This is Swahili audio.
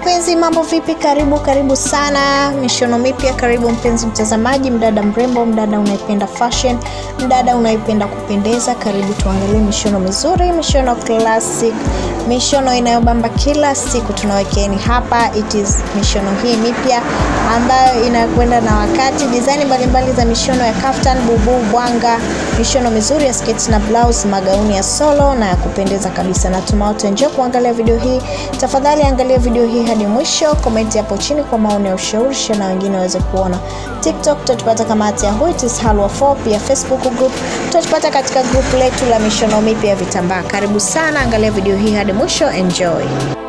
mpenzi mambo vipi karibu karibu sana mishono mipya karibu mpenzi mtazamaji mdada mrembo mdada unaipenda fashion mdada unaipenda kupendeza karibu tuangalie mishono mizuri mishono classic mishono inayobamba kila siku tunawekeeni hapa it is mishono hii mipya ambayo inakwenda na wakati dizaini mbalimbali za mishono ya kaftan bubu bwanga mishono mizuri ya sketi na blouse magauni ya solo na ya kupendeza kabisa natuma wote njoo kuangalia video hii tafadhali angalia video hii hadi mwisho komenti hapo chini kwa maoni ya ushauri na wengine waweze kuona tiktok tutatupata kama at yahoo it is halwa 4 pia facebook group tutatupata katika group letu la mishono mipya ya vitambaa karibu sana angalia video hii hadi mwisho enjoy